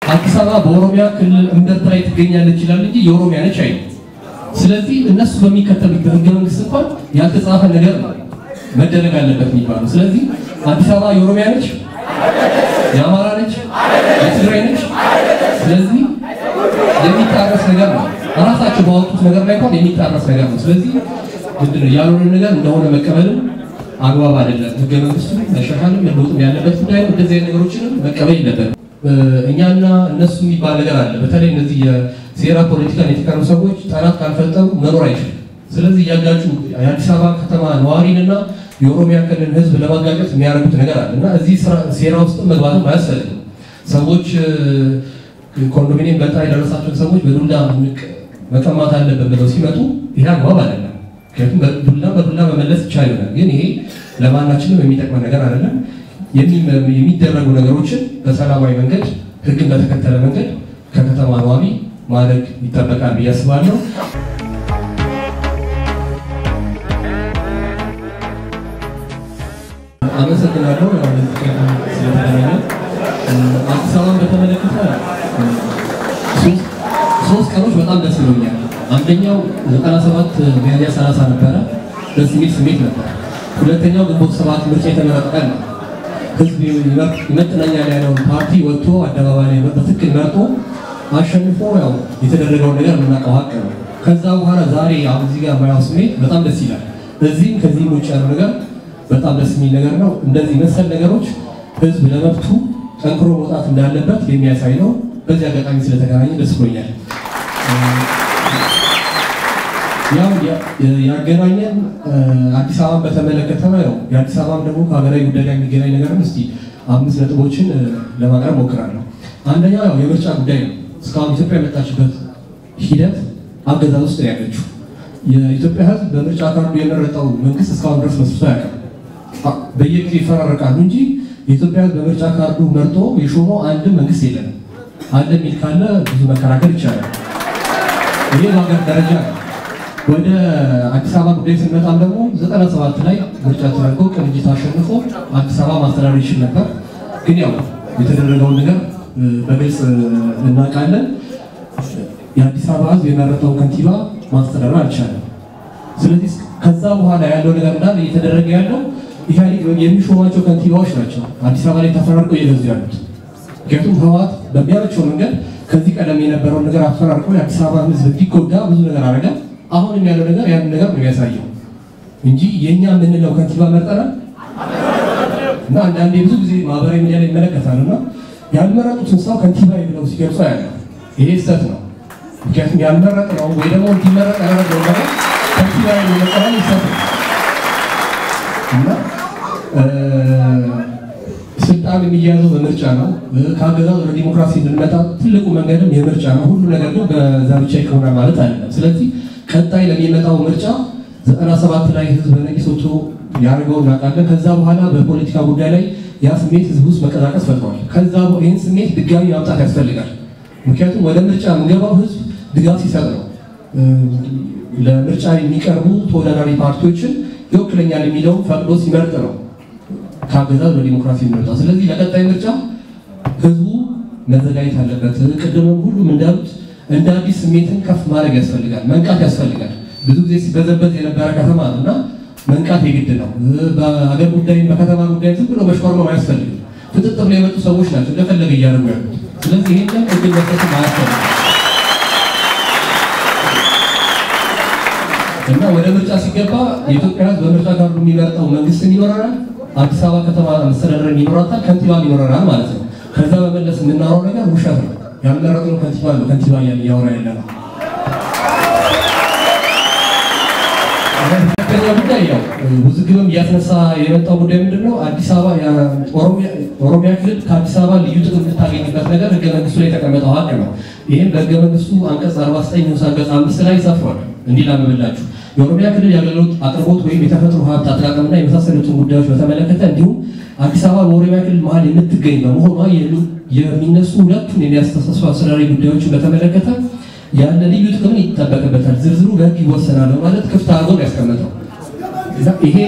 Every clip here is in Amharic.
አዲስ አበባ በኦሮሚያ ክልል እምብርት ላይ ትገኛለች ይላል እንጂ የኦሮሚያ ነች አይልም። ስለዚህ እነሱ በሚከተሉት በህገ መንግስት እንኳን ያልተጻፈ ነገር ነው መደረግ አለበት የሚባለው። ስለዚህ አዲስ አበባ የኦሮሚያ ነች፣ የአማራ ነች፣ የትግራይ ነች። ስለዚህ የሚጣረስ ነገር ነው። ራሳቸው ባወጡት ነገር ላይ እንኳን የሚጣረስ ነገር ነው። ስለዚህ ምንድን ነው ያልሆነ ነገር እንደሆነ መቀበልም አግባብ አይደለም። ህገ መንግስቱ መሻሻልም መለወጥም ያለበት ጉዳይ ነው። እንደዚህ አይነት ነገሮችንም መቀበል የለበትም። እኛና እነሱ የሚባል ነገር አለ። በተለይ እነዚህ የሴራ ፖለቲካን የተካኑ ሰዎች ጠላት ካልፈጠሩ መኖር አይችልም። ስለዚህ እያጋጩ የአዲስ አበባ ከተማ ነዋሪንና የኦሮሚያ ክልል ህዝብ ለማጋጨት የሚያደርጉት ነገር አለ እና እዚህ ሴራ ውስጥ መግባትም አያስፈልግም። ሰዎች ኮንዶሚኒየም በጣ የደረሳቸውን ሰዎች በዱላ መቀማት አለበት ብለው ሲመጡ ይህ አግባብ አይደለም። ምክንያቱም በዱላ በዱላ መመለስ ይቻል ይሆናል፣ ግን ይሄ ለማናችንም የሚጠቅመን ነገር አይደለም። የሚደረጉ ነገሮችን በሰላማዊ መንገድ ህግን በተከተለ መንገድ ከከተማ ነዋሪ ማድረግ ይጠበቃል ብዬ አስባለሁ። አመሰግናለሁ ስለተገናኘ። አዲስ አበባን በተመለከተ ሶስት ቀኖች በጣም ደስ ብሎኛል። አንደኛው 97 ሚያዝያ 30 ነበረ፣ ደስ የሚል ስሜት ነበር። ሁለተኛው ግንቦት ሰባት ምርጫ የተመረጠ ቀን ነው። ህዝብ ይመጥነኛል ያለውን ፓርቲ ወጥቶ አደባባይ ላይ በትክክል መርጦ አሸንፎ ያው የተደረገውን ነገር የምናውቀው ሀቅ ነው። ከዛ በኋላ ዛሬ አሁን እዚህ ጋር ማያው ስሜት በጣም ደስ ይላል። እዚህም ከዚህም ውጭ ያለው ነገር በጣም ደስ የሚል ነገር ነው። እንደዚህ መሰል ነገሮች ህዝብ ለመብቱ ጠንክሮ መውጣት እንዳለበት የሚያሳይ ነው። በዚህ አጋጣሚ ስለተገናኘ ደስ ብሎኛል። ያው ያገናኘን አዲስ አበባን በተመለከተ ነው። የአዲስ አበባም ደግሞ ከሀገራዊ ጉዳይ ጋር የሚገናኝ ነገርም እስቲ አምስት ነጥቦችን ለማቅረብ ሞክራለሁ። አንደኛው ያው የምርጫ ጉዳይ ነው። እስካሁን ኢትዮጵያ የመጣችበት ሂደት አገዛዝ ውስጥ ነው ያለችው። የኢትዮጵያ ህዝብ በምርጫ ካርዱ የመረጠው መንግስት እስካሁን ድረስ መስርቶ አያውቅም። በየጊዜው ይፈራረቃሉ እንጂ የኢትዮጵያ ህዝብ በምርጫ ካርዱ መርጦ የሾመው አንድም መንግስት የለንም። አለ የሚል ካለ ብዙ መከራከር ይቻላል። ይሄ በሀገር ደረጃ ነው። ወደ አዲስ አበባ ጉዳይ ስንመጣም ደግሞ 97 ላይ ምርጫ ተደርጎ ቅንጅት አሸንፎ አዲስ አበባ ማስተዳደር ይችል ነበር። ግን ያው የተደረገውን ነገር በግልጽ እናውቃለን። የአዲስ አበባ ህዝብ የመረጠው ከንቲባ ማስተዳደር አልቻለም። ስለዚህ ከዛ በኋላ ያለው ነገር እንዳለ እየተደረገ ያለው ኢህአዴግ የሚሾማቸው ከንቲባዎች ናቸው አዲስ አበባ ላይ ተፈራርቀው እየገዙ ያሉት። ምክንያቱም ህወሓት በሚያመቸው መንገድ ከዚህ ቀደም የነበረውን ነገር አፈራርቀው የአዲስ አበባ ህዝብ እንዲጎዳ ብዙ ነገር አደረገ። አሁንም ያለው ነገር ያንን ነገር ነው የሚያሳየው እንጂ የእኛ የምንለው ከንቲባ መርጠናል እና አንዳንዴ ብዙ ጊዜ ማህበራዊ ሚዲያ ላይ ይመለከታል እና ያልመረጡትን ሰው ከንቲባ ብለው ሲገልጹ ያለ ይሄ ስህተት ነው። ምክንያቱም ያልመረጥ ነው ወይ ደግሞ እንዲመረጥ ያደረገው ነገር ከንቲባ መጠራል ይሰጥ እና ስልጣን የሚያዘው በምርጫ ነው። ከአገዛዝ ወደ ዲሞክራሲ እንድንመጣ ትልቁ መንገድም የምርጫ ነው። ሁሉ ነገር ግን በዛ ብቻ ይከውናል ማለት አይደለም። ስለዚህ ቀጣይ ለሚመጣው ምርጫ ዘጠና ሰባት ላይ ህዝብ በነቂስ ወጥቶ ያደርገው እናውቃለን። ከዛ በኋላ በፖለቲካ ጉዳይ ላይ ያ ስሜት ህዝብ ውስጥ መቀዛቀስ ፈጥሯል። ከዛ ይህን ስሜት ድጋሚ ማምጣት ያስፈልጋል። ምክንያቱም ወደ ምርጫ የምንገባው ህዝብ ድጋፍ ሲሰጥ ነው። ለምርጫ የሚቀርቡ ተወዳዳሪ ፓርቲዎችን ይወክለኛል የሚለውን ፈቅዶ ሲመርጥ ነው ከአገዛዝ ወደ ዲሞክራሲ የሚመጣ። ስለዚህ ለቀጣይ ምርጫ ህዝቡ መዘጋጀት አለበት። ቅድምም ሁሉም እንዳሉት እንደ አዲስ ስሜትን ከፍ ማድረግ ያስፈልጋል፣ መንቃት ያስፈልጋል። ብዙ ጊዜ ሲበዘበዝ የነበረ ከተማ ነው እና መንቃት የግድ ነው። በሀገር ጉዳይ በከተማ ጉዳይ ዝም ብሎ መሽኮርመም አያስፈልግም። ፍጥጥ ብሎ የመጡ ሰዎች ናቸው እንደፈለገ እያደረጉ ያሉት። ስለዚህ ይህንን እድል መስጠትም አያስፈልግም እና ወደ ምርጫ ሲገባ የኢትዮጵያ ህዝብ በምርጫ ካርዱ የሚመርጠው መንግስትም ይኖረናል፣ አዲስ አበባ ከተማ መስተዳደር ይኖራታል፣ ከንቲባም ይኖረናል ማለት ነው። ከዛ በመለስ የምናወራው ነገር ውሸት ነው። ያልመረጥነው ከንቲባ ነው ከንቲባ እያልን እያወራ ያለ ነው። ሁለተኛ ጉዳይ ያው ውዝግብም እያስነሳ የመጣው ጉዳይ ምንድን ነው? አዲስ አበባ ኦሮሚያ ክልል ከአዲስ አበባ ልዩ ጥቅም የምታገኝበት ነገር ህገ መንግስቱ ላይ የተቀመጠው ሀቅ ነው። ይህም በህገ መንግስቱ አንቀጽ 49 ንዑስ አንቀጽ አምስት ላይ ሰፍሯል። እንዲህ ላምብላችሁ የኦሮሚያ ክልል የአገልግሎት አቅርቦት ወይም የተፈጥሮ ሀብት አጠቃቀምና የመሳሰሉትን ጉዳዮች በተመለከተ እንዲሁም አዲስ አበባ በኦሮሚያ ክልል መሀል የምትገኝ በመሆኗ የሚነሱ ሁለቱን የሚያስተሳስሩ አስተዳዳሪ ጉዳዮችን በተመለከተ ያለ ልዩ ጥቅምን ይጠበቅበታል፣ ዝርዝሩ በህግ ይወሰናል በማለት ክፍት አድርጎ ነው ያስቀመጠው። ይሄ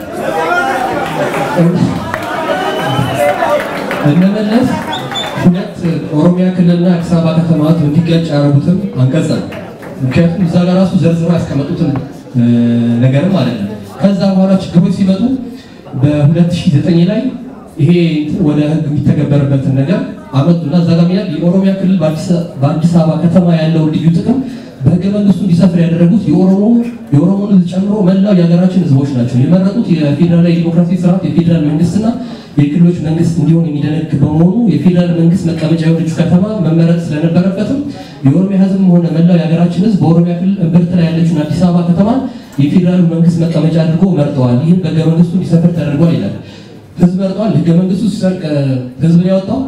እነመለስ ሁለት ኦሮሚያ ክልልና አዲስ አበባ ከተማ እንዲጋጭ ያደረጉትም አንቀጽ ነው። ምክንያቱም እዛ ጋር ራሱ ዘርዝረው ያስቀመጡትን ነገርም ማለት ነው። ከዛ በኋላ ችግሮች ሲመጡ በ2009 ላይ ይሄ ወደ ህግ የሚተገበርበትን ነገር አመጡና እዛ ጋር ይላል የኦሮሚያ ክልል በአዲስ አበባ ከተማ ያለውን ልዩ ጥቅም በህገ መንግስቱ እንዲሰፍር ያደረጉት የኦሮሞ የኦሮሞን ህዝብ ጨምሮ መላው የሀገራችን ህዝቦች ናቸው። የመረጡት የፌዴራላዊ ዲሞክራሲ ስርዓት የፌዴራል መንግስትና የክልሎች መንግስት እንዲሆን የሚደነግ በመሆኑ የፌዴራል መንግስት መቀመጫ የሆነችው ከተማ መመረጥ ስለነበረበትም የኦሮሚያ ህዝብም ሆነ መላው የሀገራችን ህዝብ በኦሮሚያ ክልል እምብርት ላይ ያለችውን አዲስ አበባ ከተማ የፌዴራል መንግስት መቀመጫ አድርጎ መርጠዋል። ይህም በህገ መንግስቱ እንዲሰፍር ተደርጓል ይላል። ህዝብ መርጠዋል። ህገ መንግስቱ ሲጸድቅ ህዝብን ያወጣው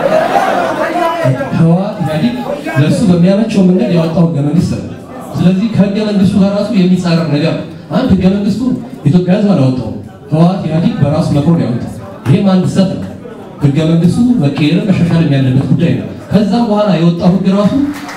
ህወሓት ኢህአዴግ ለእሱ በሚያመቸው መንገድ ያወጣው ህገ መንግስት ነው። ስለዚህ ከህገ መንግስቱ ጋር ራሱ የሚጻረር ነገር አንድ ህገ መንግስቱ ኢትዮጵያ ህዝብ አላወጣውም። ህወሓት ኢህአዴግ በራሱ መክሮ ነው ያወጣው። ይህም አንድ ስህተት ነው። ህገ መንግስቱ መቀየር መሻሻል ያለበት ጉዳይ ነው። ከዛም በኋላ የወጣው ህግ ራሱ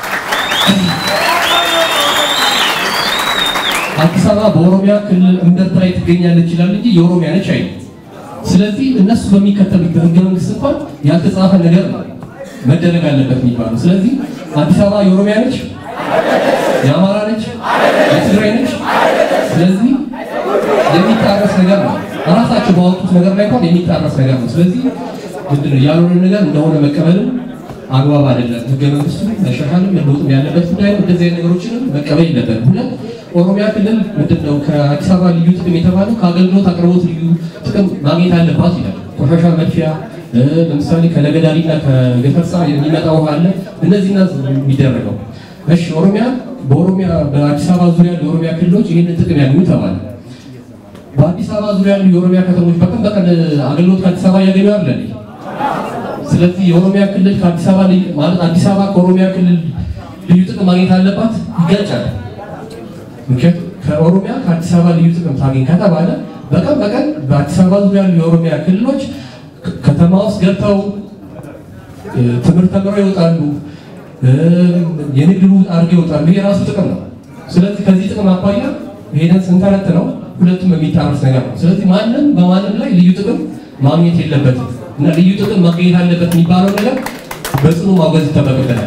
አዲስ አበባ በኦሮሚያ ክልል እምብርት ላይ ትገኛለች ይላል እንጂ የኦሮሚያ ነች አይደል። ስለዚህ እነሱ በሚከተሉት ህገ መንግስት እንኳን ያልተጻፈ ነገር ነው መደረግ አለበት የሚባለው። ስለዚህ አዲስ አበባ የኦሮሚያ ነች፣ የአማራ ነች፣ የትግራይ ነች። ስለዚህ የሚጣረስ ነገር ነው። ራሳቸው ባወጡት ነገር ላይ እንኳን የሚጣረስ ነገር ነው። ስለዚህ ምንድን ነው ያልሆነ ነገር እንደሆነ መቀበልም አግባብ አይደለም። ህገ መንግስቱ መሻሻልም መለወጥም ያለበት ጉዳይ ነው። እንደዚህ አይነት ነገሮችንም መቀበል የለበትም። ሁለት ኦሮሚያ ክልል ምንድን ነው ከአዲስ አበባ ልዩ ጥቅም የተባለው ከአገልግሎት አቅርቦት ልዩ ጥቅም ማግኘት አለባት ይላል። ቆሻሻ መድፊያ ለምሳሌ ከለገዳሪና ከገፈርሳ የሚመጣ ውሃ አለ። እነዚህ ና የሚደረገው እሺ፣ ኦሮሚያ በኦሮሚያ በአዲስ አበባ ዙሪያ ያሉ የኦሮሚያ ክልሎች ይህንን ጥቅም ያገኙ ተባለ። በአዲስ አበባ ዙሪያ ያሉ የኦሮሚያ ከተሞች በቀን በቀን አገልግሎት ከአዲስ አበባ እያገኙ አለ። ስለዚህ የኦሮሚያ ክልል ከአዲስ አበባ ማለት አዲስ አበባ ከኦሮሚያ ክልል ልዩ ጥቅም ማግኘት አለባት፣ ይጋጫል። ምክንያቱም ከኦሮሚያ ከአዲስ አበባ ልዩ ጥቅም ታገኝ ከተባለ በቀን በቀን በአዲስ አበባ ዙሪያ ያሉ የኦሮሚያ ክልሎች ከተማ ውስጥ ገብተው ትምህርት ተምረው ይወጣሉ፣ የንግድ ልውውጥ አድርገው ይወጣሉ። ይሄ የራሱ ጥቅም ነው። ስለዚህ ከዚህ ጥቅም አኳያ ሄደን ስንተረት ነው ሁለቱም የሚጣረስ ነገር ነው። ስለዚህ ማንም በማንም ላይ ልዩ ጥቅም ማግኘት የለበትም እና ልዩ ጥቅም ማግኘት አለበት የሚባለው ነገር በጽኑ ማውገዝ ይጠበቅበታል።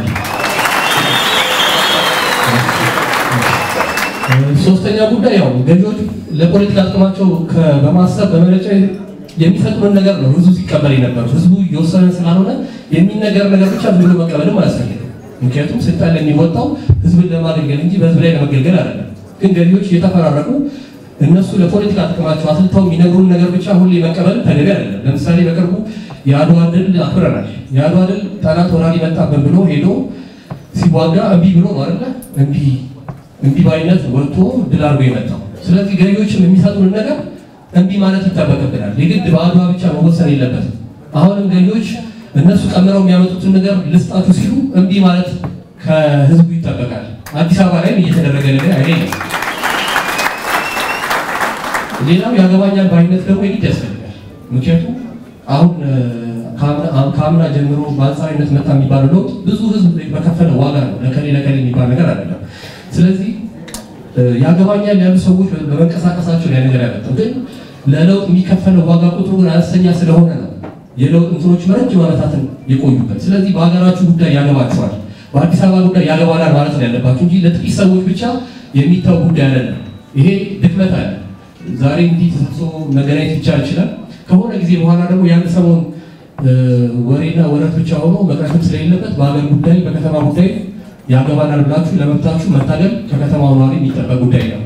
ሶስተኛ ጉዳይ ያው ገዢዎች ለፖለቲካ ጥቅማቸው በማሰብ በመረጫ የሚሰጡንን ነገር ነው ህዝቡ ሲቀበል የነበረው። ህዝቡ የወሰነ ስላልሆነ የሚነገር ነገር ብቻ ዝም ብሎ መቀበልም አያስፈልግም። ምክንያቱም ስልጣን ለሚወጣው ህዝብን ለማገልገል እንጂ በህዝብ ላይ ለመገልገል አይደለም። ግን ገዢዎች እየተፈራረቁ እነሱ ለፖለቲካ ጥቅማቸው አስልተው የሚነግሩን ነገር ብቻ ሁሌ መቀበል ተገቢ አይደለም። ለምሳሌ በቅርቡ የአድዋ ድል አክብረናል። የአድዋ ድል ጠላት ወራሪ መጣብን ብሎ ሄዶ ሲዋጋ እምቢ ብሎ ነው አይደለ? እምቢ እምቢ ባይነት ወጥቶ ድል አድርጎ የመጣው። ስለዚህ ገዢዎችም የሚሰጡን ነገር እምቢ ማለት ይጠበቅብናል። የግድ በአድዋ ብቻ መወሰን የለበትም። አሁንም ገዢዎች እነሱ ቀምረው የሚያመጡትን ነገር ልስጣችሁ ሲሉ እምቢ ማለት ከህዝቡ ይጠበቃል። አዲስ አበባ ላይም እየተደረገ ነገር አይደለም። ሌላው ያገባኛል ባይነት ደግሞ የግድ ያስፈልጋል። ምክንያቱም አሁን ከአምና ጀምሮ በአንጻራዊነት መጣ የሚባለው ለውጥ ብዙ ህዝብ በከፈለ ዋጋ ነው። ለከሌ ለከሌ የሚባል ነገር አይደለም። ስለዚህ ያገባኛል ያሉ ሰዎች በመንቀሳቀሳቸው ላይ ነገር ያመጣው ግን ለለውጥ የሚከፈለው ዋጋ ቁጥሩ ግን አነስተኛ ስለሆነ ነው የለውጥ እንትኖች ረጅም ዓመታትን የቆዩበት። ስለዚህ በሀገራችሁ ጉዳይ ያገባችኋል፣ በአዲስ አበባ ጉዳይ ያገባናል ማለት ነው ያለባችሁ እንጂ ለጥቂት ሰዎች ብቻ የሚታው ጉዳይ አይደለም። ይሄ ድክመት አለ። ዛሬ እንዲህ ተሰብስቦ መገናኘት ብቻ ይችላል። ከሆነ ጊዜ በኋላ ደግሞ ያን ሰሞን ወሬና ወረት ብቻ ሆኖ መቅረትም ስለሌለበት በሀገር ጉዳይ በከተማ ጉዳይ ያገባናል ብላችሁ ለመብታችሁ መታገል ከከተማው ነዋሪ የሚጠበቅ ጉዳይ ነው።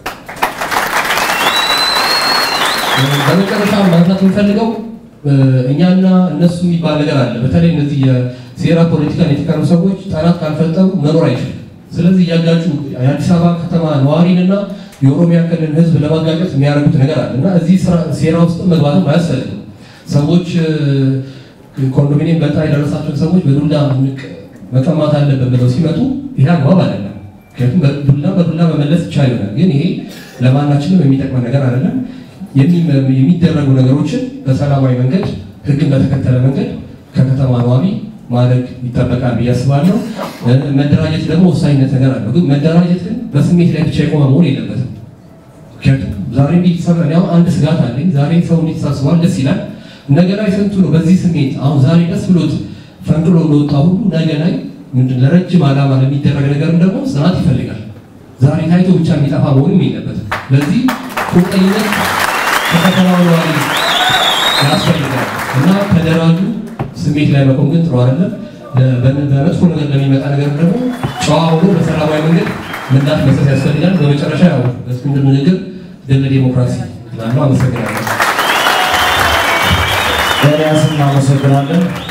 በመጨረሻ ማንሳት የምፈልገው እኛና እነሱ የሚባል ነገር አለ። በተለይ እነዚህ የሴራ ፖለቲካን የተቀሩ ሰዎች ጠላት ካልፈጠሩ መኖር አይችልም። ስለዚህ እያጋጩ የአዲስ አበባ ከተማ ነዋሪንና የኦሮሚያ ክልል ሕዝብ ለማጋጨት የሚያደርጉት ነገር አለ እና እዚህ ሴራ ውስጥ መግባትም አያስፈልግም። ሰዎች ኮንዶሚኒየም በጣ የደረሳቸውን ሰዎች በዱላ መቀማት አለበት ብለው ሲመጡ ይሄ አግባብ አይደለም። ምክንያቱም በዱላ በዱላ መመለስ ይቻል ይሆናል፣ ግን ይሄ ለማናችንም የሚጠቅመን ነገር አይደለም። የሚደረጉ ነገሮችን በሰላማዊ መንገድ ህግን በተከተለ መንገድ ከከተማ ነዋሪ ማድረግ ይጠበቃል ብዬ አስባለሁ። መደራጀት ደግሞ ወሳኝነት ነገር አለው። ግን መደራጀት ግን በስሜት ላይ ብቻ የቆመ መሆን የለበትም። ምክንያቱም ዛሬ እንዲሰራ አንድ ስጋት አለኝ። ዛሬ ሰው እንዲተሳስቧል፣ ደስ ይላል። ነገ ላይ ስንቱ ነው በዚህ ስሜት አሁን ዛሬ ደስ ብሎት ፈንቅሎ እንደወጣ ሁሉ ነገ ላይ ምንድን ለረጅም ዓላማ ለሚደረግ ነገርም ደግሞ ጽናት ይፈልጋል። ዛሬ ታይቶ ብቻ የሚጠፋ መሆንም የለበትም። ለዚህ ቁርጠኝነት ከከተማው ነዋሪ ያስፈልጋል እና ተደራጁ። ስሜት ላይ መቆም ግን ጥሩ አይደለም። በመጥፎ ነገር ለሚመጣ ነገር ደግሞ ጨዋ ሆኖ በሰላማዊ መንገድ ምላሽ መስጠት ያስፈልጋል። በመጨረሻ ያው በእስክንድር ንግግር ድል ዲሞክራሲ ላለው አመሰግናለሁ። ኤልያስ እናመሰግናለን።